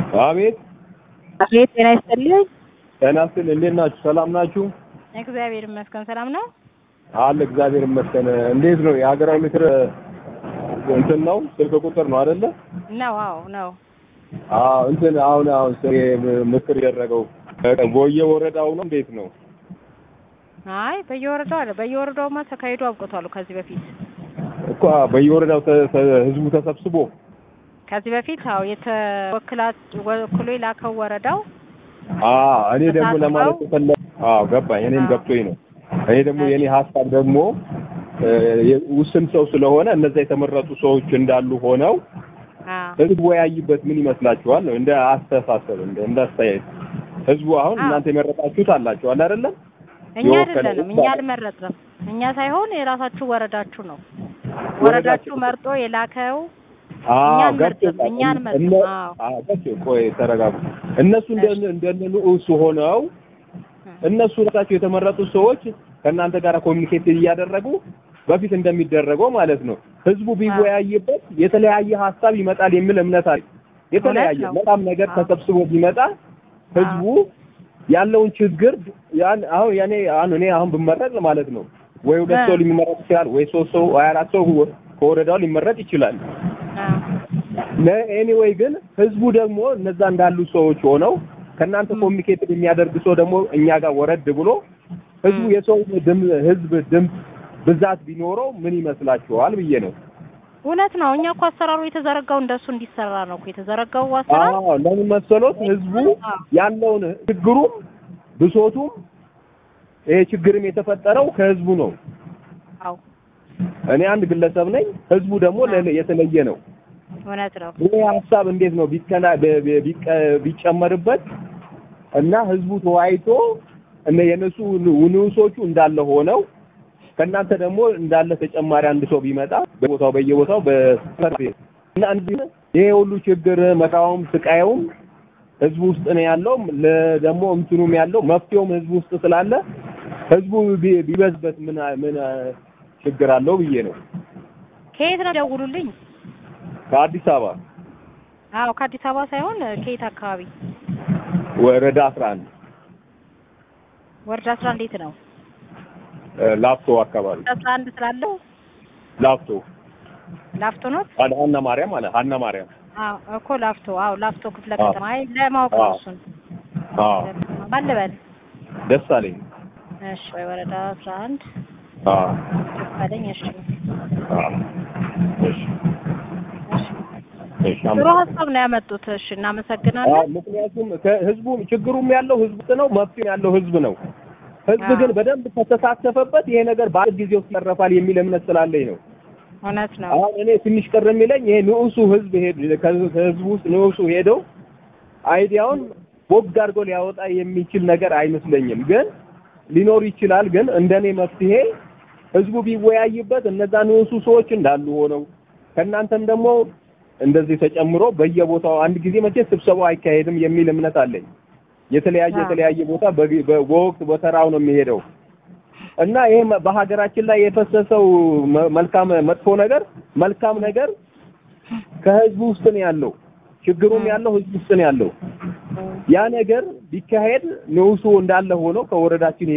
አቤት አቤት ጤና ይስጥልኝ። ጤና ይስጥልኝ። እንዴት ናችሁ? ሰላም ናችሁ? እግዚአብሔር ይመስገን ሰላም ነው። አለ እግዚአብሔር ይመስገን። እንዴት ነው የሀገራዊ ምክር እንትን ነው ስልክ ቁጥር ነው አይደለ? ነው አዎ ነው። አዎ እንትን አሁን አሁን ሰው ምክር ያደረገው በየወረዳው ነው እንዴት ነው? አይ በየወረዳው አለ። በየወረዳውማ ተካሂዶ አብቅቷል ከዚህ በፊት እኮ በየወረዳው ተ- ተ- ህዝቡ ተሰብስቦ ከዚህ በፊት አዎ የተወክላት ወክሎ የላከው ወረዳው አዎ እኔ ደግሞ ተሳትፈው- ለማለት የፈለግ አዎ ገባኝ። እኔም አዎ። ገብቶኝ ነው። እኔ ደግሞ የኔ ሀሳብ ደግሞ እ፣ ውስን ሰው ስለሆነ እነዛ የተመረጡ ሰዎች እንዳሉ ሆነው አዎ ህዝቡ ወያይበት ምን ይመስላችኋል? እንደ አስተሳሰብ እንደ እንደ አስተያየት ህዝቡ አሁን አዎ። እናንተ የመረጣችሁት አላችሁ አለ አይደለም? እኛ የወከለ አይደለንም ህዝብ እኛ አለ። አልመረጥንም። እኛ ሳይሆን የራሳችሁ ወረዳችሁ ነው። ወረዳችሁ ወረዳችሁ መርጦ የላከው አዎ እኛ አንመርጥም፣ ገብቶኛል። እኛ አንመርጥም። እነ- አዎ። አዎ ገብቶ ቆይ ተረጋጉ። እነሱ እንደ እንደ ንዑስ ሆነው እነሱ ራሳቸው የተመረጡ ሰዎች ከእናንተ ጋር ኮሚኒኬት እያደረጉ በፊት እንደሚደረገው ማለት ነው። ህዝቡ ቢወያይበት የተለያየ ሀሳብ ይመጣል የሚል እምነት አለ። የተለያየ ነው። በጣም ነገር አዎ። ተሰብስቦ ቢመጣ ህዝቡ ያለውን ችግር ያን አሁን ያኔ አሁን እኔ አሁን ብመረጥ ማለት ነው ወይ ሁለት ሰው ሊመረጥ ይችላል፣ ወይ ሶስት ሰው ወይ አራት ሰው ከወረዳው ሊመረጥ ይችላል። ኤኒዌይ ግን ህዝቡ ደግሞ እነዛ እንዳሉ ሰዎች ሆነው ከእናንተ ኮሚኒኬት የሚያደርግ ሰው ደግሞ እኛ ጋር ወረድ ብሎ ህዝቡ የሰው ድም ህዝብ ድምፅ ብዛት ቢኖረው ምን ይመስላችኋል ብዬ ነው። እውነት ነው። እኛ እኮ አሰራሩ የተዘረጋው እንደሱ እንዲሰራ ነው እኮ የተዘረጋው አሰራር። አዎ ለምን መሰሎት ህዝቡ አዎ። ያለውን ችግሩም ብሶቱም ይሄ ችግርም የተፈጠረው ከህዝቡ ነው። አዎ እኔ አንድ ግለሰብ ነኝ፣ ህዝቡ ደግሞ ለ- የተለየ ነው። እውነት ነው። ይሄ ሀሳብ እንዴት ነው ቢከና ቢ- ቢ- ቢቀ- ቢጨመርበት እና ህዝቡ ተወያይቶ እነ የነሱ ንዑሶቹ እንዳለ ሆነው ከእናንተ ደግሞ እንዳለ ተጨማሪ አንድ ሰው ቢመጣ በቦታው በየቦታው በሰር እና እንዲህ ይሄ ሁሉ ችግር መከራውም ስቃዩም ህዝቡ ውስጥ ነው ያለው። ለ- ደግሞ እንትኑም ያለው መፍትሄውም ህዝቡ ውስጥ ስላለ ህዝቡ ቢ- ቢበዝበት ምን ምን ችግር አለው ብዬ ነው። ከየት ነው ደውሉልኝ? ከአዲስ አበባ አዎ ከአዲስ አበባ ሳይሆን ከየት አካባቢ? ወረዳ 11 ወረዳ አስራ እንዴት ነው? ላፍቶ አካባቢ አስራ አንድ ስላለው ላፍቶ ላፍቶ ነው። ሀና ሀና ማርያም አለ ሀና ማርያም አዎ እኮ ላፍቶ። አዎ ላፍቶ ክፍለ አዎ። ከተማ። አይ ለማወቅ ነው አዎ። እሱን። አዎ ማን ልበል? ደስ አለኝ እሺ ወይ ወረዳ አስራ አንድ አዎ ደሳለኝ። እሺ አዎ እሺ እሺ እሺ ጥሩ ሀሳብ ነው ያመጡት። እሺ አዎ እናመሰግናለን። ምክንያቱም ከህዝቡ ችግሩም ያለው ህዝብ ውስጥ ነው መፍትሄ ያለው ህዝብ ነው ህዝብ አዎ። ግን በደንብ ከተሳተፈበት ይሄ ነገር በአንድ ጊዜ ውስጥ ይቀረፋል የሚል እምነት ስላለኝ ነው እውነት ነው። አሁን እኔ ትንሽ ቅር የሚለኝ ይሄ ንዑሱ ህዝብ ሄድ ከህዝብ ከህዝቡ ውስጥ ንዑሱ ሄደው አይዲያውን ቦግ አድርጎ ሊያወጣ የሚችል ነገር አይመስለኝም። ግን ሊኖር ይችላል። ግን እንደኔ መፍትሄ ህዝቡ ቢወያይበት እነዛ ንዑሱ ሰዎች እንዳሉ ሆነው ከእናንተም ደግሞ እንደዚህ ተጨምሮ በየቦታው አንድ ጊዜ መቼ ስብሰባው አይካሄድም የሚል እምነት አለኝ። የተለያየ አዎ። የተለያየ ቦታ በግ- በ- በወቅት በተራው ነው የሚሄደው እና ይሄ መ- በሀገራችን ላይ የፈሰሰው መ- መልካም መጥፎ ነገር መልካም ነገር ከህዝቡ ውስጥ ነው ያለው። ችግሩም ያለው ህዝብ ውስጥ ነው ያለው። ያ ነገር ቢካሄድ ንዑሱ እንዳለ ሆኖ ከወረዳችን